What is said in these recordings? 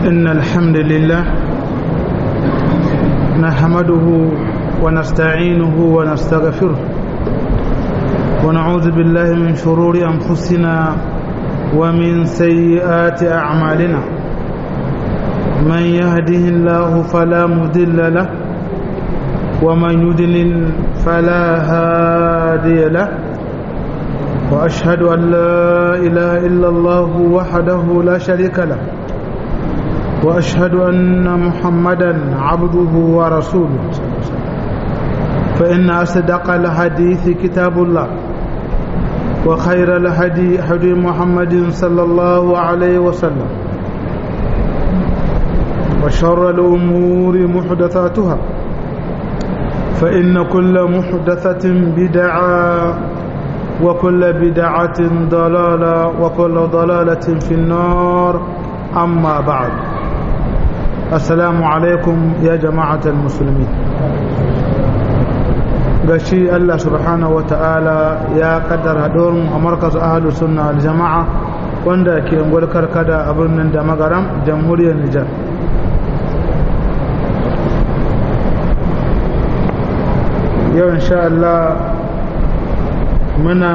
إن الحمد لله نحمده ونستعينه ونستغفره ونعوذ بالله من شرور أنفسنا ومن سيئات أعمالنا من يهده الله فلا مضل له ومن يضلل فلا هادي له وأشهد أن لا إله إلا الله وحده لا شريك له وأشهد أن محمدا عبده ورسوله فإن أصدق الحديث كتاب الله وخير الهدي هدي محمد صلى الله عليه وسلم وشر الأمور محدثاتها فإن كل محدثة بدعة وكل بدعة ضلالة وكل ضلالة في النار أما بعد السلام عليكم يا جماعة المسلمين gashi Allah subhanahu wa ta'ala ya kaddara haɗuwarmu a markazin ahalus sunna al jama'a wanda ke ungwar karkada a birnin da magaram jamhuriyar Nijar yau insha Allah muna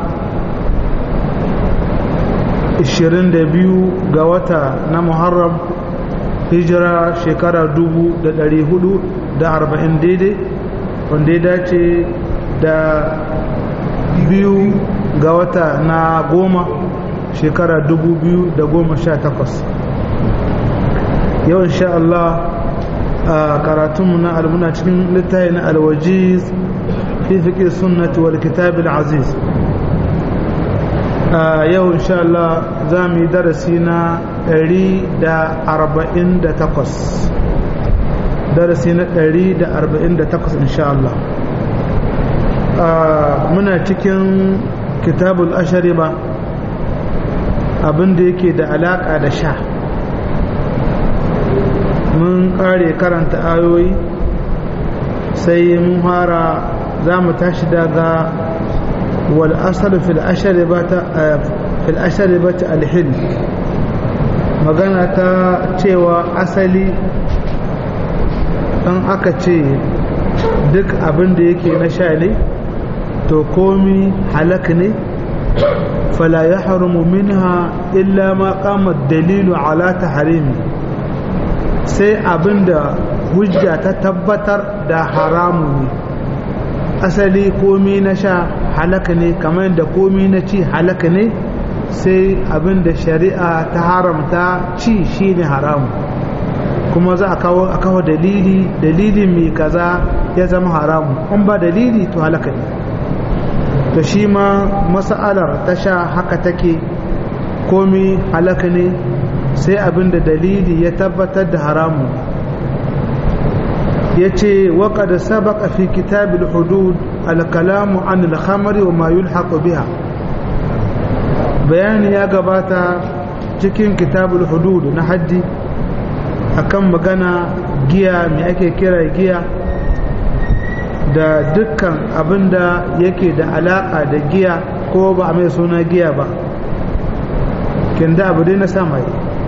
22 ga wata na Muharram hijira shekara 440 daidai wanda ya dace da biyu ga wata na goma shekara 2018 yau insha Allah a karatunmu na almuna cikin littafi na alwajiz fi fiƙi sunnati wal kitab aziz yau insha Allah za mu yi darasi na 148 darasi na 148 insha Allah muna cikin kitabul ashariba abinda yake da alaƙa da sha mun ƙare karanta ayoyi sai mun fara za mu tashi daga wal asal fil asharibata alhil magana ta cewa asali dan aka ce duk abin da yake na sha ne to komi halak ne fala ya haramu minha illa ma kama dalilu ala taharimi sai abin da hujja ta tabbatar da haramu ne asali komi na sha halaka ne kamar da komi na ci halaka ne sai abin da shari'a ta haramta ci shine haramu kuma za a kawo a kawo dalili dalilin mai kaza ya zama haramu in ba dalili to halaka ne to shi ma mas'alar ta sha haka take komi halaka ne sai abin da dalili ya tabbatar da haramu ya ce waƙa sabaka fi kitabil hudud alkalamu an alhamari wa ma yulhaqu biha bayani ya gabata cikin kitabul hudud na haddi akan magana giya mai ake kira giya da dukkan abinda yake da alaka da giya ko ba a mai suna giya ba kinda abu dai na samaye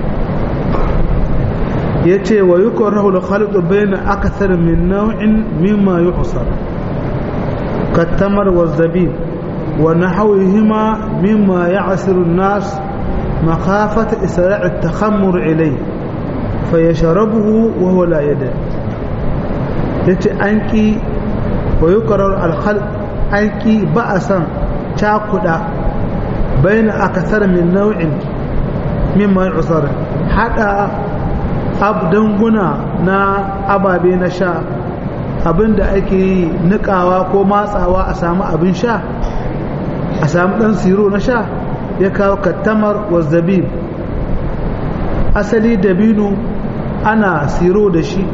ya ce wa yi korahu da khalidu bayan akasar min nau'in mimma yi husar kattamar wa zabib wa na hauhima mimma ya asirun nas makafata isra'i takhammur ilai fa ya sharabuhu wa wala yada ya ce an ƙi wa yi korahu alhal an ƙi ba a san cakuɗa bayan akasar min nau'in mimma yi husar haɗa danguna na ababe na sha abinda ake yi nikawa ko matsawa a samu abin sha a samu dan siro na sha ya kawo kattamar wa zabib asali dabino ana siro da shi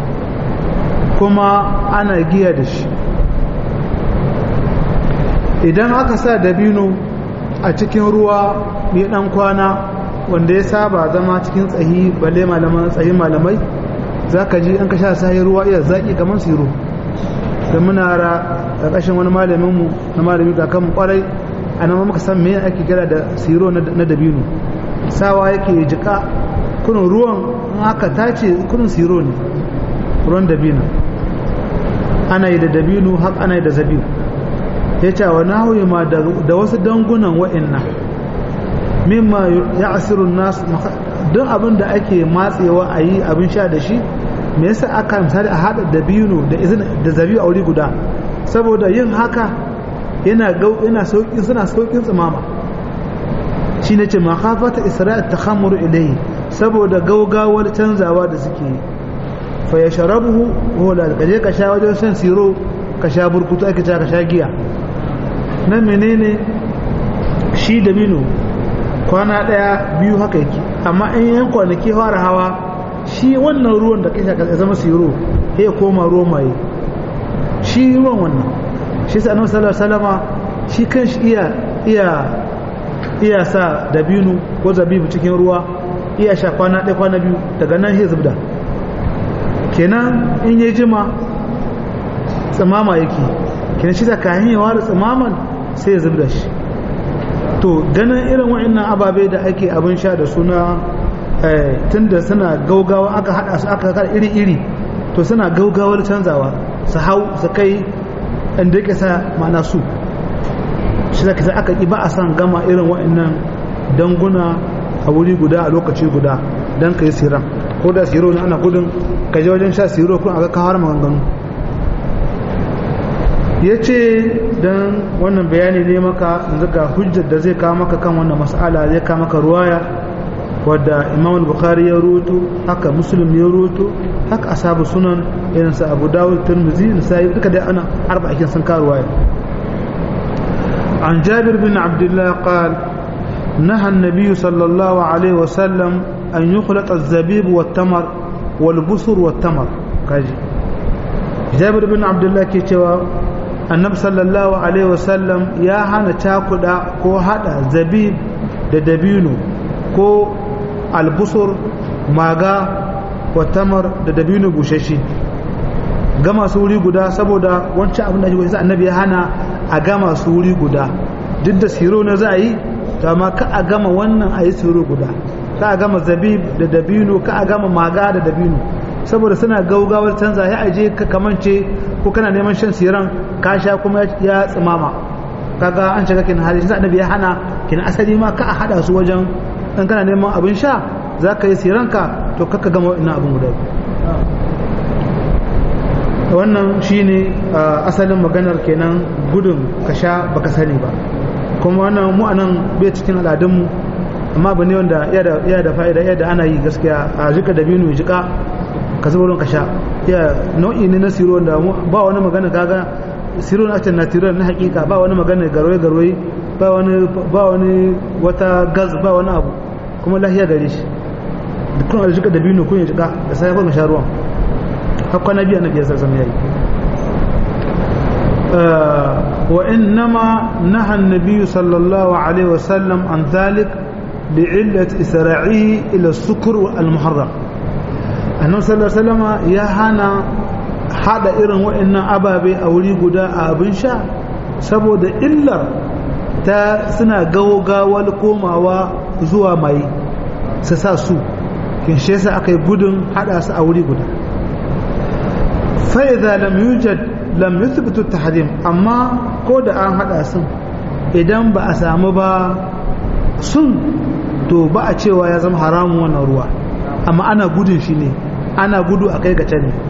kuma ana giya da shi idan aka sa dabino a cikin ruwa mai dan kwana wanda ya saba zama cikin tsahi balle malaman tsahi malamai za ka ji an ka sha sahi ruwa iya zaƙi kamar siro da muna ra ƙarƙashin wani malaminmu na malami kakanmu kwarai a nan muka san me ake kira da siro na dabino sawa yake jika kunin ruwan haka tace kunin siro ne ruwan dabino ana yi da dabino haka ana yi da zabibu ya ce wa nahuyi ma da wasu dangunan wa'innan mimma ya asirun nasu don abin da ake matsewa a yi abin sha da shi me yasa aka misali a haɗa dabino da zabibu a wuri guda saboda yin haka yana yana sauƙin suna sauƙin tsimama shi ne ce makafata isra'il ta hamuru ilayi saboda gaugawar canzawa da suke yi fa ya sharabuhu hola ka je ka sha wajen shan siro ka sha burkutu ake ka sha giya nan menene shi da bino kwana daya biyu haka yake amma in yan kwanaki fara hawa shi wannan ruwan da kai shaka zama siro ya koma ruwan maye shi ruwan wannan shi sa annabi sallallahu alaihi wasallama shi kanshi iya iya iya sa dabino ko zabibu cikin ruwa iya sha kwana ɗaya kwana biyu daga nan sai zubda kenan in ya jima tsamama yake kenan shi da kayan yawa da tsamaman sai ya zubda shi to ganin irin wa'annan ababe da ake abin sha da suna tunda suna gaugawa aka hada su aka kada iri-iri to suna gaugawar canzawa su hau su kai inda yake sa mana su shi da kisa aka ƙi ba a san gama irin wa'annan danguna a wuri guda a lokaci guda don ka yi siran ko da siro ne ana gudun ka je wajen sha siro kun aka kawar maganganu ya ce don wannan bayani ne maka ga hujjar da zai kawo maka kan wannan mas'ala zai kawo maka ruwaya wadda imam bukhari ya rutu haka muslim ya rutu haka asabu sunan irin sa abu dawud tirmidhi nisai duka dai ana arba'in sun kawo ruwaya عن جابر بن عبد الله قال نهى النبي صلى الله عليه وسلم أن يخلط الزبيب والتمر والبصر والتمر كاجي جابر بن عبد الله كيتوا النبي صلى الله عليه وسلم يا هانا تاكدا كو هذا زبيب da dabino ko albusur maga wa tamar da dabino bushashe gama su wuri guda saboda wancan abin da ake sai annabi ya hana a gama su wuri guda duk da siro na za a yi to amma ka a gama wannan a yi siro guda ka a gama zabib da dabino ka a gama maga da dabino saboda suna gaugawar canza ya aje ka kamance ko kana neman shan siran ka sha kuma ya tsimama kaga an shiga kin hali sai annabi ya hana kin asali ma ka a hada su wajen in kana neman abin sha za ka yi siranka to kaka gama wannan abin guda wannan shine asalin maganar kenan gudun ka sha baka sani ba kuma wannan mu anan bai cikin al'adunmu amma ba ne wanda iya da fa'ida iya da ana yi gaskiya a jika da binu jika ka zuba ruwan ka sha iya nau'i ne na siro da ba wani magana gaga siro na na tirar na hakika ba wani magana garwai garwai ba wani ba wani wata gas ba wani abu kuma lahiya gare shi kun a jika da binu kun ya jika da sai kun sha ruwan hakwa na biya na biyar zarzam yayi وإنما نهى النبي صلى الله عليه وسلم عن ذلك لعلة إسراعه إلى السكر المحرم النبي صلى الله عليه وسلم يا هنا hada irin waɗannan ababe a wuri guda a abin sha saboda illar ta suna gawagawar komawa zuwa mai su sa su kin shi yasa aka yi gudun hada su a wuri guda fa'iza lam yujad lam yuthbitu tahrim amma ko da an hada sun idan ba a samu ba sun to ba a cewa ya zama haramun wannan ruwa amma ana gudun shi ne ana gudu a kai gata ne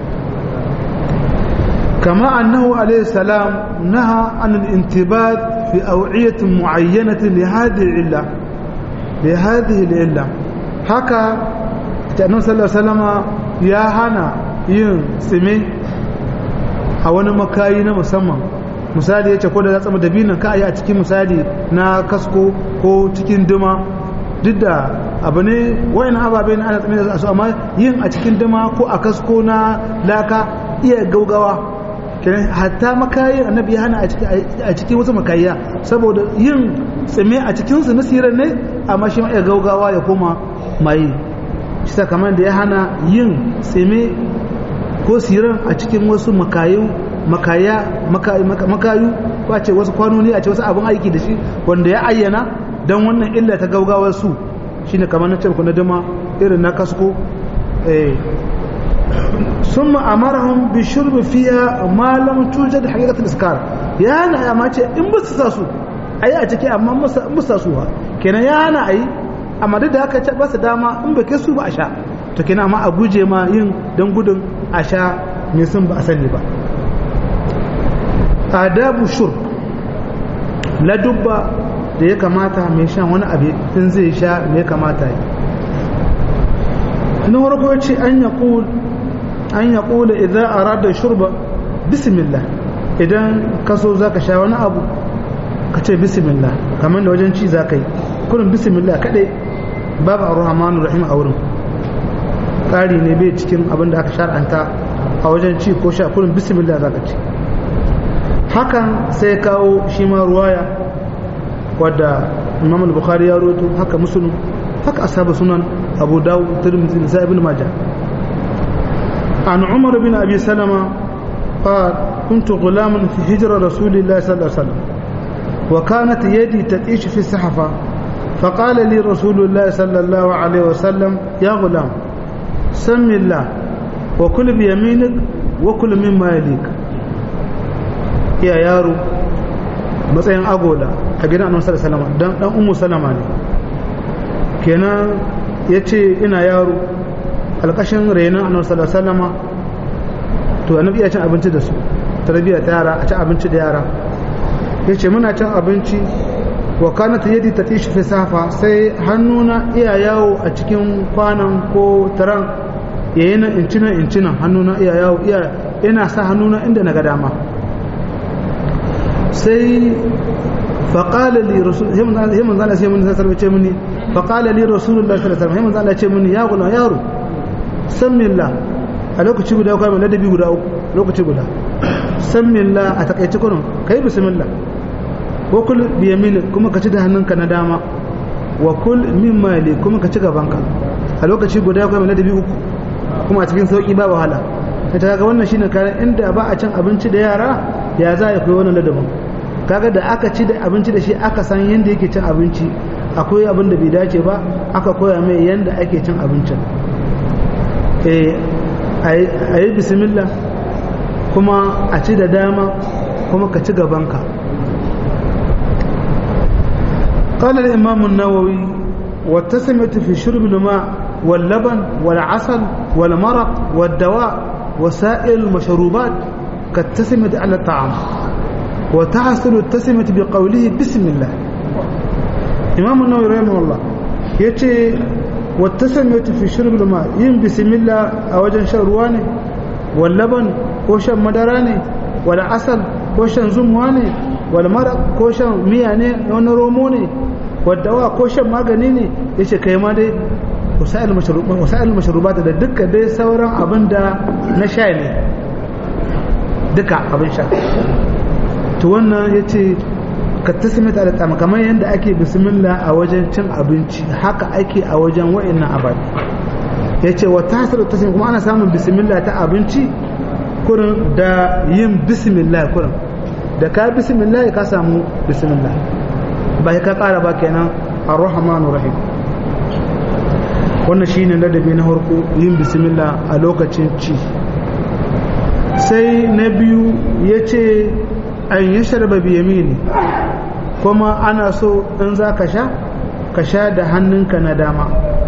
kama annahu alaihi salam naha an al-intibad fi aw'iyatin mu'ayyanatin li hadhihi illa li hadhihi illa haka ta annabi sallallahu alaihi wasallama ya hana yin tsime a wani makayi na musamman misali ya ce ko da za tsama dabinan ka yi a cikin misali na kasko ko cikin duma duk da abu ne wayan ababe na ana tsami da su amma yin a cikin duma ko a kasko na laka iya gaugawa kenan hatta makayi annabi ya hana a cikin wasu makayiya saboda yin tsime a cikinsu na sirar ne amma shi ma iya gaugawa ya koma mai shi kamar da ya hana yin tsime ko siran a cikin wasu makayu makaya makayu ko a ce wasu kwanoni a ce wasu abin aiki da shi wanda ya ayyana don wannan illa ta gaugawar su shine kamar na ce na dama irin na kasko eh ثم أمرهم بالشرب فيها ما لم توجد حقيقة الإسكار يا أنا يا ما إن بس ساسو أي أتكي أما مس ساسوها كنا يا أنا أي أما ده ده كتب بس داما إن بكسو بأشا تكنا أما أبوجي ما ين دم بدن أشا نسم بأسني با آداب الشرب لا دبا da ya kamata mai shan wani abu tun zai sha me ya kamata yi na farko ce an ya an ya ƙula idan a rada shurba bismillah idan ka so za ka sha wani abu ka ce bismillah kamar da wajen ci za ka yi kurin bismillah kaɗai babu a ruhamanu rahim a wurin ƙari ne bai cikin abin da aka shar'anta a wajen ci ko sha kurin bismillah za ka ci hakan sai kawo shi ma ruwaya wadda imam al-bukhari ya roto haka musulun haka ashabu sunan abu dawud tirmidhi da ibn majah عن عمر بن أبي سلمة قال كنت غلاما في هجرة رسول الله صلى الله عليه وسلم وكانت يدي تتيش في السحفة فقال لي رسول الله صلى الله عليه وسلم يا غلام سم الله وكل بيمينك وكل مما يليك يا يارو matsayin agola a gidan annabi sallallahu alaihi wasallam dan dan ummu salama ne kenan yace ina yaro alƙashin renon annabi sallallahu alaihi wasallama to annabi ya cin abinci da su tarbiyya ta yara a ci abinci da yara yace muna cin abinci wa kanat yadi tatish fi safa sai hannuna iya yawo a cikin kwanan ko taran yayin nan incina incina hannuna iya yawo iya ina sa hannuna inda na ga dama sai فقال لي رسول هم هم قال سي من سر بيce mini فقال لي رسول الله صلى الله عليه وسلم هم قال ce mini ya gula yaro sammillah a lokaci guda kai mai ladabi guda uku lokaci guda sammillah a takaice kurin kai bismillah wa kul bi yaminik kuma ka ci da hannunka na dama wa kul mimma yali kuma ka ci gabanka a lokaci guda kai mai ladabi uku kuma a cikin sauki ba wahala ta kaga wannan shine kayan inda ba a cin abinci da yara ya za a koyi wannan ladabin kaga da aka ci da abinci da shi aka san yadda yake cin abinci akwai abin da bai dace ba aka koya mai yadda ake cin abincin a yi bismillah kuma a ci da dama kuma ka ci gabanka قال الإمام النووي والتسمية في شرب الماء واللبن والعسل والمرق والدواء وسائر المشروبات كالتسمية على الطعام وتحصل التسمية بقوله بسم الله إمام النووي رحمه الله يتي والتسمية في شرب الماء ين بسم الله أوجن شرواني واللبن كوشن مدراني والعسل كوشن زمواني والمرق كوشن مياني ونروموني والدواء كوشن ماغنيني يتي كيما دي wasa'il mashrubat da duka dai sauran abin da na sha ne duka abin sha to wannan ya ce ka tasmit ala tsama kamar yadda ake bismillah a wajen cin abinci haka ake a wajen wa'annan ababe ya ce wa tasiru tasmit kuma ana samun bismillah ta abinci kurin da yin bismillah kurin da ka bismillah ka samu bismillah ba ka kara ba kenan ar-rahmanu rahim wannan shine ladabi na harko yin bismillah a lokacin ci sai na biyu ya ce an yi sharba biyamini kuma ana so in za ka sha ka sha da hannunka na dama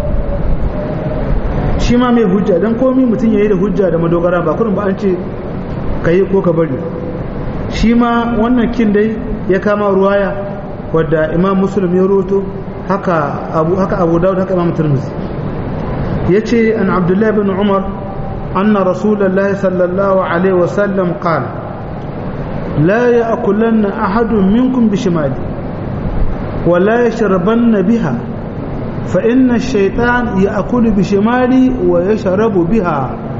shi ma mai hujja don komi mutum ya yi da hujja da madogara ba kurin ba an ce ka yi ko ka bari shi ma wannan kin dai ya kama ruwaya wadda imam muslim ya roto haka abu haka abu dawud haka imam tirmidhi yace an abdullahi bin umar anna rasulullahi sallallahu alaihi wasallam qala لا يأكلن أحد منكم بشماله ولا يشربن بها فإن الشيطان يأكل بشمالي ويشرب بها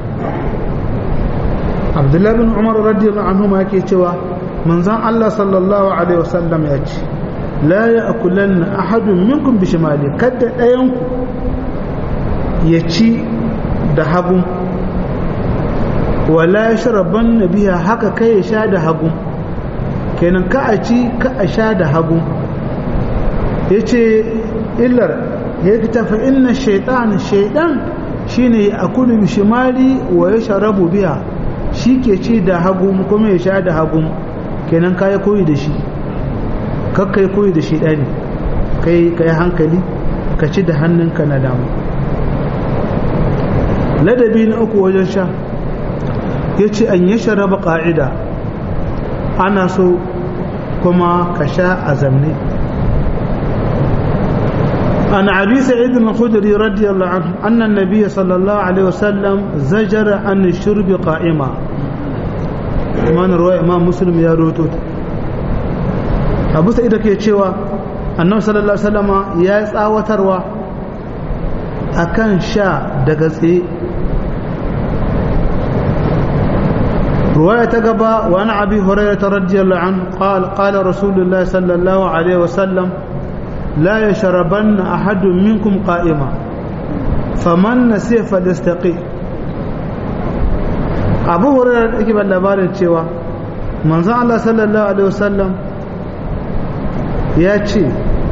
عبد الله بن عمر رضي الله عنهما كيتوا من زان الله صلى الله عليه وسلم يأتي لا يأكلن أحد منكم بشمالي كد أينكم يأتي دهبم wala sharaban na biya haka kai ya sha da hagu kenan ka a ci ka a sha da hagu ya ce illar ya fita fa inna shaitan shaitan shine ya akulu bi shimali wa yashrabu biha shi ke ci da hagu kuma ya sha da hagu kenan kai koyi da shi kakkai koyi da shi dani kai kai hankali ka ci da hannunka na dama ladabi na uku wajen sha yace an yashraba qa'ida ana so kuma ka sha a zamne عن أبي سعيد الخدري رضي الله عنه أن النبي صلى الله عليه وسلم زجر عن الشرب قائما إمام رواية إمام مسلم يا روتوت أبو سعيد كي يتشوى النبي صلى الله عليه وسلم يا ساوة تروى أكن شاء دقسي رواية تقبى وعن أبي هريرة رضي الله عنه قال قال رسول الله صلى الله عليه وسلم لا يشربن أحد منكم قائما فمن نسي فليستقي abu hurairar da ake ban labarin cewa manzon Allah sallallahu alaihi wasallam ya ce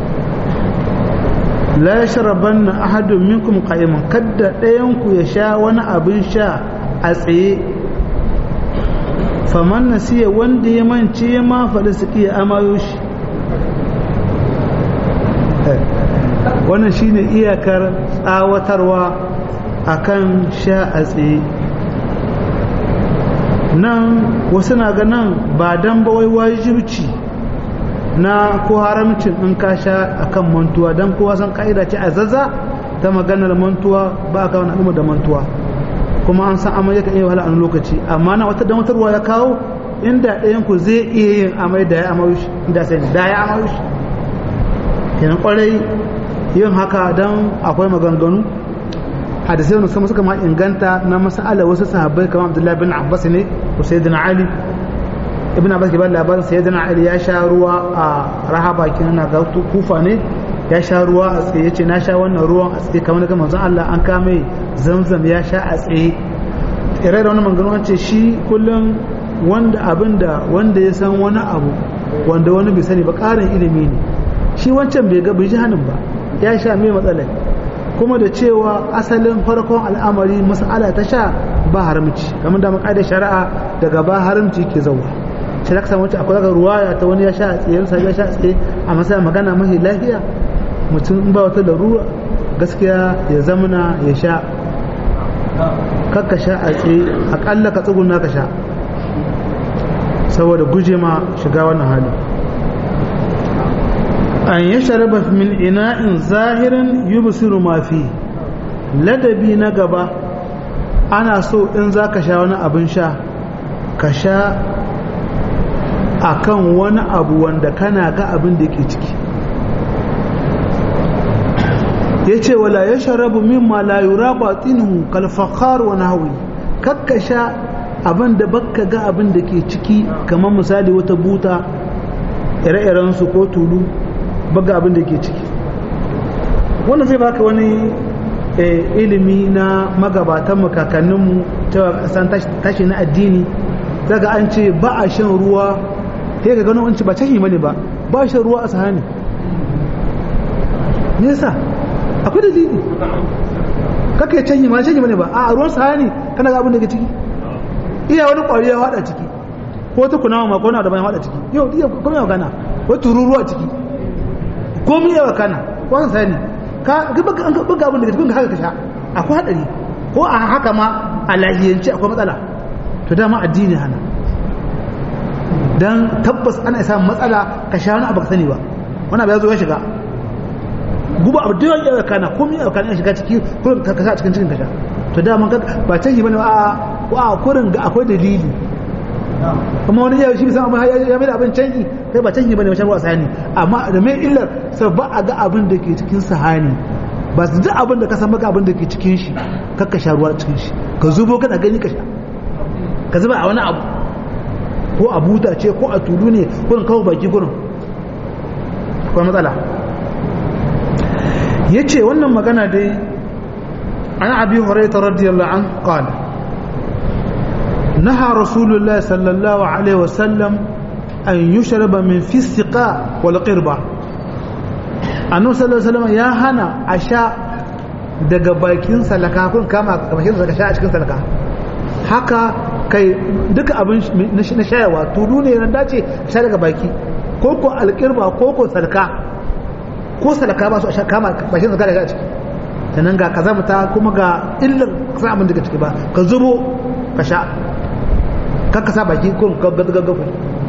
la yashrabanna ahadun minkum qa'iman kadda ɗayan ku ya sha wani abin sha a tsaye faman nasiya wanda ya mance ma faɗi su iya amayo shi wannan shine iyakar tsawatarwa akan sha a tsaye nan wasu na ga nan ba dan bawai wajibci na ko haramcin in ka sha akan mantuwa dan kowa san ka'ida ce a zaza ta maganar mantuwa ba ka wani al'umma da mantuwa kuma an san amai yakan iya wahala a lokaci amma na wata dan watarwa ya kawo inda ɗayan ku zai iya yin amai da ya amai shi inda sai da ya amai shi kenan kwarai yin haka don akwai maganganu hadisai wani sama suka ma inganta na masala wasu sahabbai kamar abdullahi bin abbas ne ko sayyidina ali ibn abbas ke ba labarin sayyidina ali ya sha ruwa a raha bakin na ga kufa ne ya sha ruwa a tsaye ce na sha wannan ruwan a tsaye kamar daga manzon Allah an kame zamzam ya sha a tsaye ire da wani maganganu an ce shi kullum wanda abinda wanda ya san wani abu wanda wani bai sani ba ƙarin ilimi ne shi wancan bai ga bai ji hannun ba ya sha mai matsalai kuma da cewa asalin farkon al'amari mas'ala ta sha ba haramci kamar da makaidar shari'a daga ba haramci ke zauwa shi zaka samu akwai daga ruwaya ta wani ya sha a tsaye sai ya sha a tsaye a masa magana mahi lafiya mutum in ba wata larura gaskiya ya zamana ya sha kakka sha a tsaye akalla ka tsuguna ka sha saboda guje ma shiga wannan hali an ya sharaba min ina'in zahirin yubsiru ma fi ladabi na gaba ana so in za ka sha wani abin sha ka sha akan wani abu wanda kana ga abin da ke ciki ya ce wala ya sharabu mimma la yura batinuhu kal fakhar wa nahwi kakka sha abin da bakka ga abin da ke ciki kamar misali wata buta ire-iren su ko tulu baga abin da ke ciki wannan zai baka wani ilimi na magabatan makakanninmu ta san tashi na addini daga an ce ba a shan ruwa sai ga gano an ce ba tashi bane ba ba a shan ruwa a sahani nesa akwai dalili kaka ya canyi ma canyi bane ba a ruwan sahani kana ga abin da ke ciki iya wani kwari ya hada ciki ko ta kunawa ma ko na da bayan hada ciki yau iya kuma ya gana ko tururuwa ciki ko mu yawa kana ko san sani ka ga an buga abin da cikin haka ka sha akwai hadari ko a haka ma a lahiyance akwai matsala to dama addini hana dan tabbas ana samun matsala ka sha wani abu ka sani ba wani abu ya zo ya shiga guba abu da yawa kana ko mu yawa kana ya shiga ciki kullum ka sa cikin cikin ka sha to dama ba canji bane a a kurin ga akwai dalili kuma wani yau shi san ya mai da abin canji kai ba canji bane wajen ruwa sahani amma da mai illar sai ba a ga abin da ke cikin sahani ba su duk abin da ka san maka abin da ke cikin shi kakka sha ruwa cikin shi ka zubo kana gani ka sha ka zuba a wani abu ko a buta ce ko a tulu ne ko kawo baki gurin akwai matsala ya ce wannan magana dai an abi hurairah radiyallahu an qala نهى رسول الله صلى الله عليه وسلم أن يشرب من في السقاء والقربة annabi sallallahu alaihi wasallam ya hana a sha daga bakin salaka kun kama bakin salaka sha a cikin salaka haka kai duka abin na shayarwa tudu ne na dace sha daga baki ko ko alƙirba ko ko salka ko salaka ba su a sha kama bakin salaka da ciki sannan ga kazamta kuma ga illar sa abin daga ciki ba ka zubo ka sha kakka sa baki ko gaggagaggafu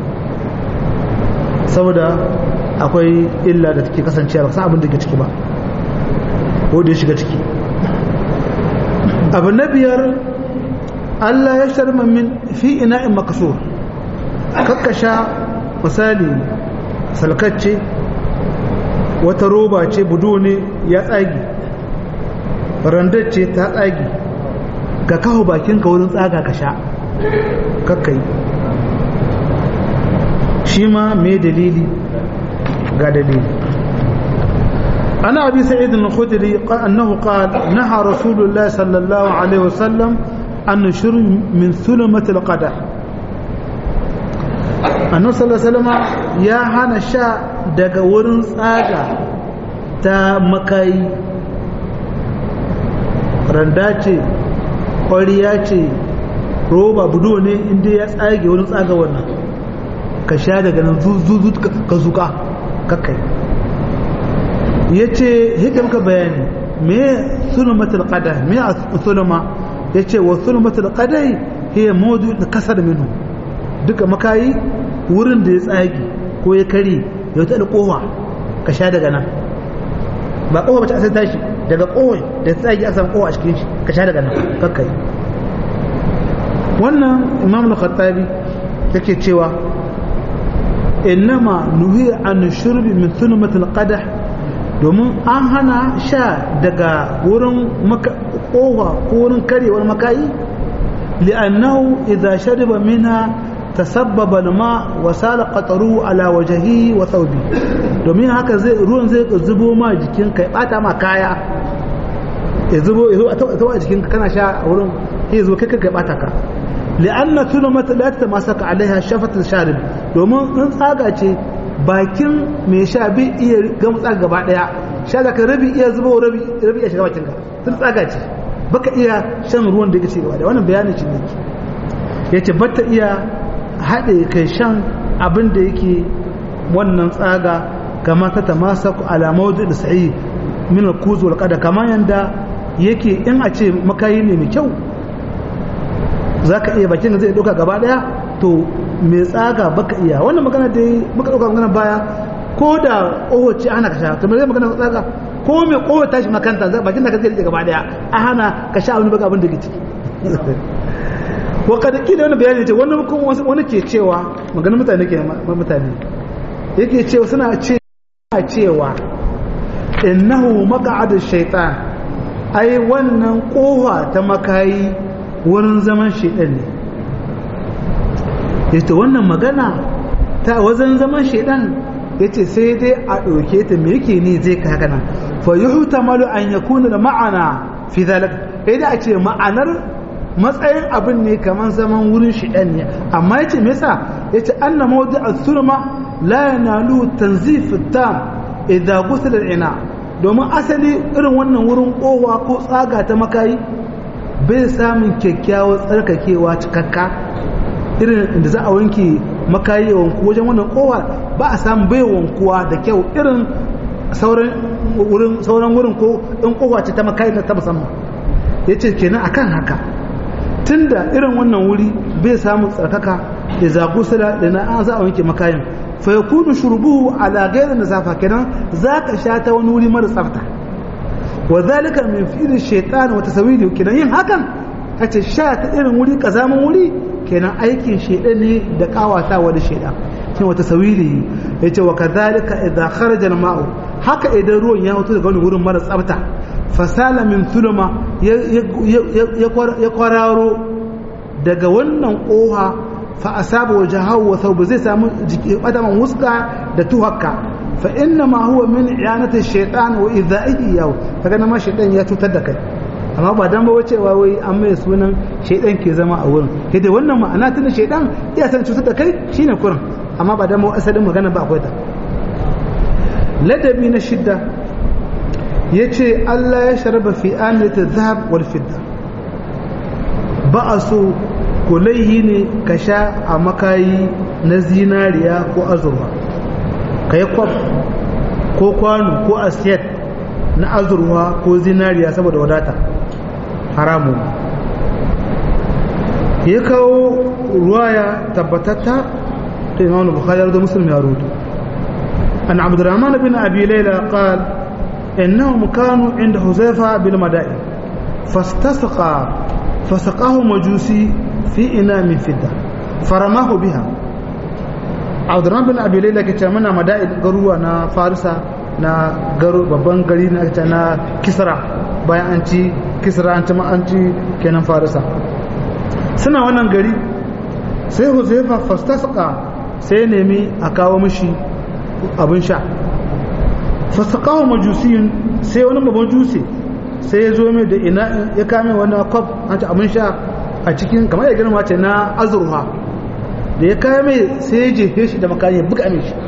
saboda akwai illa da take kasancewa ba sa abin daga ciki ba ko da ya shiga ciki abu na biyar Allah ya sharma min fi ina'in makasur kakkasha misali salkacce wata roba ce budo ne ya tsagi randar ce ta tsagi ka kawo bakinka wurin tsaga ka sha kakkai shi ma mai dalili ga dalili أنا أبي سعيد الخدري أنه قال نهى رسول الله صلى الله عليه وسلم أن نشرب من ثلمة القدح أنه صلى الله عليه وسلم يا هانا شاء daga wurin tsaga ta makayi randa ce ƙwariya ce roba budo ne inda ya tsage wurin tsaga wannan ka sha daga nan zuzu ka zuka kakai ya ce haka muka bayani me sulmatul qada me sulma ya ce wa sulmatul qadai hiya mawdu da kasar minhu duka makayi wurin da ya tsagi ko ya kare ya ta da kowa ka sha daga nan ba kowa ba ta asali tashi daga kowa da ya tsagi aka samu kowa a cikin shi ka sha daga nan kakkai wannan imam al-khattabi yake cewa innama nuhiya an shurbi min sulmatul qadah domin an hana sha daga wurin kowa ko wurin karewar makayi li'annahu idza shariba minha tasabbaba alma wa sala qataru ala wajhihi wa thawbi domin haka zai ruwan zai zubo ma jikin kai bata ma kaya ya zubo ya zo a tawa jikin kana sha a wurin sai zo kai kai bata ka li'anna thulumat la tamasaka alaiha shafat sharib domin in tsaga ce bakin mai sha bi iya gama tsaga gaba daya sha da ka rabi iya zuba rabi rabi iya shiga bakinka tun tsaga ce baka iya shan ruwan da yake gaba daya wannan bayani ce ne yace bata iya haɗe kai shan abin da yake wannan tsaga kama ta tamasaku ala mawdu da sa'i min al-kuz wal qada kama yanda yake in a ce makayi ne mai kyau zaka iya bakin zai dauka gaba daya to mai tsaga baka iya wannan magana da muka dauka magana baya ko da kowace ana ka sha to mai magana tsaga ko mai kowace tashi makanta bakin da ka zai rike gaba daya a hana ka sha abin baka abin da ke ciki wa kada kila wani bayani ce wani kuma wani ke cewa maganin mutane ke mutane yake cewa suna cewa innahu maq'adu shaytan ai wannan kowa ta makayi wurin zaman shaytan ne yace wannan magana ta wajen zaman shaytan yace sai dai a ɗauke ta me yake ne zai kai haka nan fa yuhtamalu an yakuna da ma'ana fi zalika sai dai a ce ma'anar matsayin abin ne kamar zaman wurin shiɗan ne amma yace me yasa yace anna mawdi al-sulma la yanalu tanzif tam idza ghusila al-ina domin asali irin wannan wurin kowa ko tsaga ta makayi bai samun kyakkyawar tsarkakewa cikakka irin da za a wanke makayi ya wanku wajen wannan kowa ba a samu bai wankuwa da kyau irin sauran wurin sauran wurin ko in kowa ce ta makayi ta musamman yace kenan akan haka tunda irin wannan wuri bai samu tsarkaka da zagusula da na an za a wanke makayin fa yakunu shurbuhu ala ghayri nazafa kenan zaka sha ta wani wuri mara tsafta wa zalika min fi'li shaytan wa tasawili kenan yin hakan kace sha ta irin wuri kazaman wuri kenan aikin shaytan ne da kawata wa da shaytan shi wa tasawili yace wa kadhalika idha kharaja al-ma'u haka idan ruwan ya fito daga wani wurin mara tsafta fasala min thulma ya kwararo daga wannan koha fa asaba wajahahu wa thawb zai samu adaman wuska da tuhakka fa inna ma huwa min iyanati shaytan wa idha'ihi yaw kaga na ma shaytan ya cutar da kai amma ba dan ba wacewa wai an mai sunan shaytan ke zama a wurin kai dai wannan ma'ana tana shaytan ya san cutar da kai shine kurin amma ba dan ba asalin magana ba akwai ta ladabi na shidda ya ce Allah ya sharaba fi amita zahab wal fidda ba a so kulaihi ne ka sha a makayi na zinariya ko azurwa ka yi kwaf ko kwano ko asiyat na azurwa ko zinariya saboda wadata haramu ya kawo ruwaya tabbatatta ta imamu bukhari da muslim ya rudu an abdurrahman bin abi layla qal innahum kanu inda huzaifa bil madain fastasqa fasaqahu majusi fi ina min fidda faramahu biha abdurrahman bin abi layla kace mana madain garuwa na farisa na garu babban gari na na kisra bayan an ci kisra an ci an ci kenan farisa suna wannan gari sai huzaifa fastasqa sai nemi a kawo mishi abin sha fasaqahu majusiyin sai wani babban jusi sai ya zo mai da ina ya kame wani kwaf an ci abin sha a cikin kamar ya girma ce na azurfa da ya kame sai ya jefe shi da makani ya buga mai shi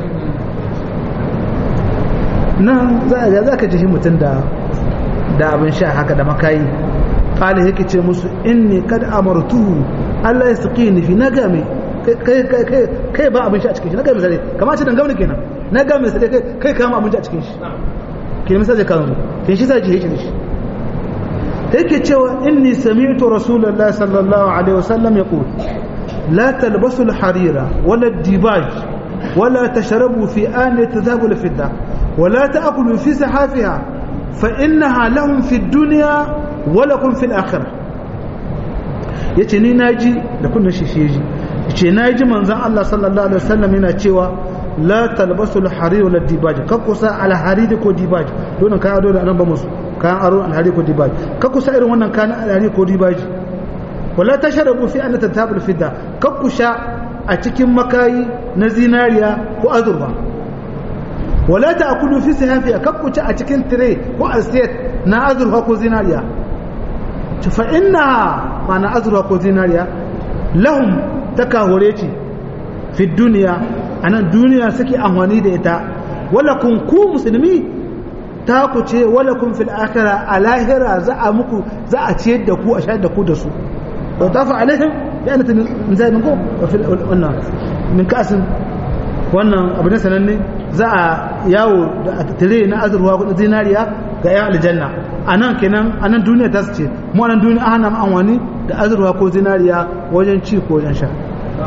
nan za a za ka jefe mutum da da abin sha haka da makayi kala yake ce musu inni kad amartuhu Allah ya saki ni fi na game kai kai kai kai ba abin sha a cikin shi na game sai kamar ce dan gauni kenan na game sai kai kai kama abin sha a cikin shi ke misali kan ke shi sai ji shi yake cewa inni sami'tu rasulullahi sallallahu alaihi wasallam yaqul la talbasu al-harira wala ad-dibaj ولا تشربوا في آنية ذهب الفضة ولا تأكلوا في سحافها فإنها لهم في الدنيا ولكم في الآخرة yace ni naji da kunna shi shi yaji yace naji manzon Allah sallallahu alaihi wasallam yana cewa la talbasu al-harir wal dibaj ka kusa al-harir ko dibaj don ka ado da nan ba musu ka aro al-harir ko dibaj ka kusa irin wannan kana al-harir ko dibaj wala tashrabu fi an tatabul fidda ka kusha a cikin makayi na zinariya ko azurfa wala ta'kulu fi sahafiya ka kuce a cikin tire ko asiyat na azurfa ko zinariya fa inna mana azurfa ko zinariya lahum takahore ce fi duniya anan duniya suke amfani da ita wala kun ku musulmi ta ku ce wala kun fil akhirah a lahira za a muku za a ciyar da ku a shayar da ku da su wa tafa alaihim ya anata min zai min ko fil wannan min kasin wannan abu ne sananne za a yawo da tire na azurwa ko zinariya ga yan aljanna anan kenan anan duniya ta ce mu anan duniya an hana mu amfani da azurwa ko zinariya wajen ci ko wajen sha